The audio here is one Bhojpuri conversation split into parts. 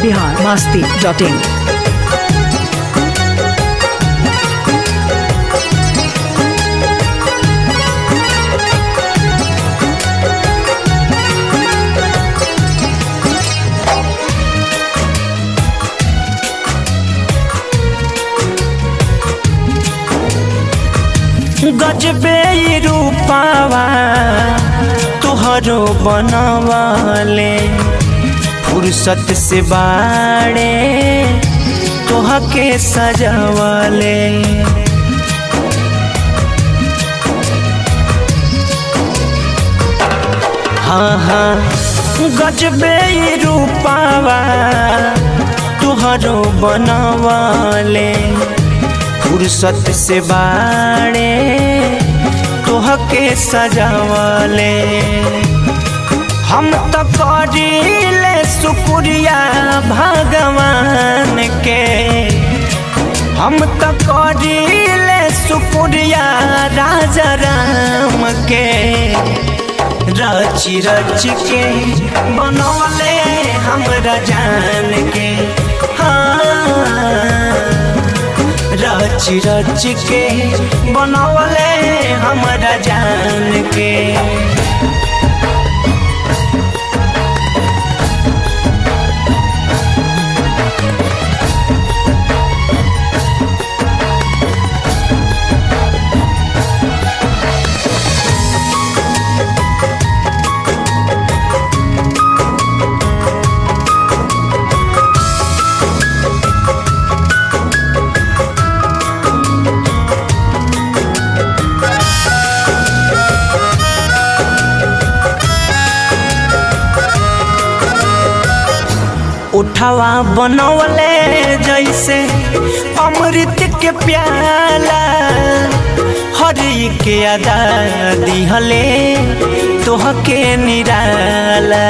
बिहार मास्ती डॉट इन गजबे ई रूपावा तुहरो बनवाले फुर्सत से बाड़े तोहके सजावाले हाँ हाँ गजबे ई रूपावा तुहरो बनवाले फुर्सत से बाड़े तोहके सजावले हम तो करीले शुक्रिया भगवान के हम तो करीले शुक्रिया राजा राम के रच रच के बनौले हमरा जान के हाँ रच रच के बनौले हमरा जान के उठवा बनौले जैसे अमृत के प्याला हरी के अदा दिहले तोहके निराला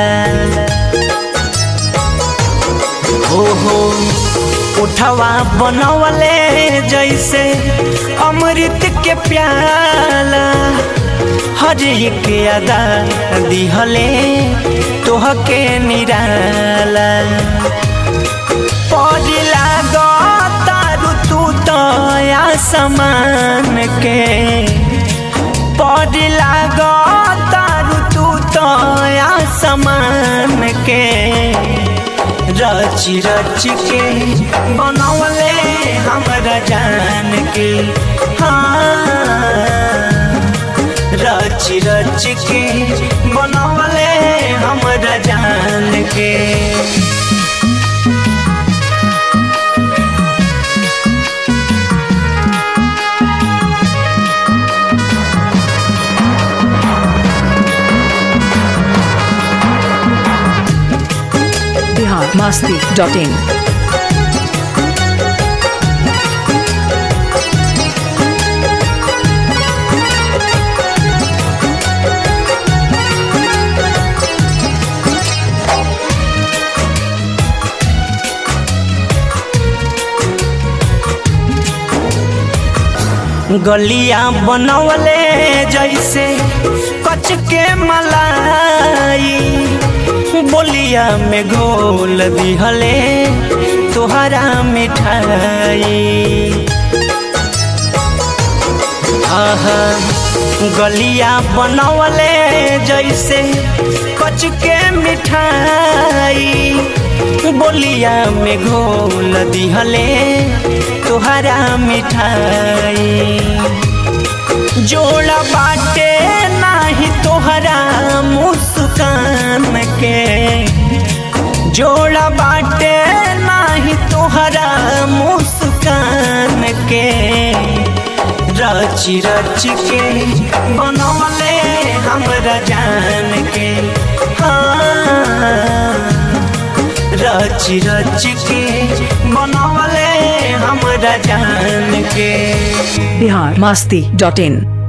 हो हो उठवा बनौले जैसे अमृत के प्याला हरी के अदा दिहले तोहके निराला पड़ला तारू तू तो आसमान के पड़ला तारू तू तो आसमान के रच रच के बनौले हमरा जान के हाँ रच रच के बनौले हमरा जान के बिहार मास्ती डॉट इन गलिया बनवले जैसे कच के मलाई बोलिया में घोल दिहले तोहरा मिठाई आहा गलिया बनवले जैसे कच के मिठाई बोलिया में घोल दिहले तोहरा मिठाई जोड़ा बाटे नाही तोहरा मुस्कान के जोड़ा बाटे नाही तोहरा मुस्कान के रच रच के बनौले हमरा जान के हाँ रच रच के बनौले हमरा जान के बिहार मास्ती डॉट इन